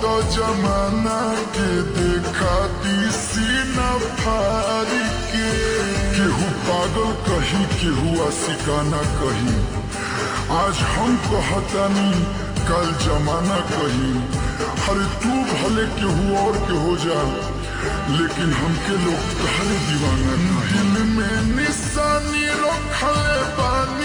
तो जमाना के देखा सीना फारी के केहू पागल कही केहू आशिकाना कही आज हम कहतानी कल जमाना कही अरे तू भले केहू और के हो जा लेकिन हमके लोग तहरे दीवाना कही। दिल में निशानी रखले बानी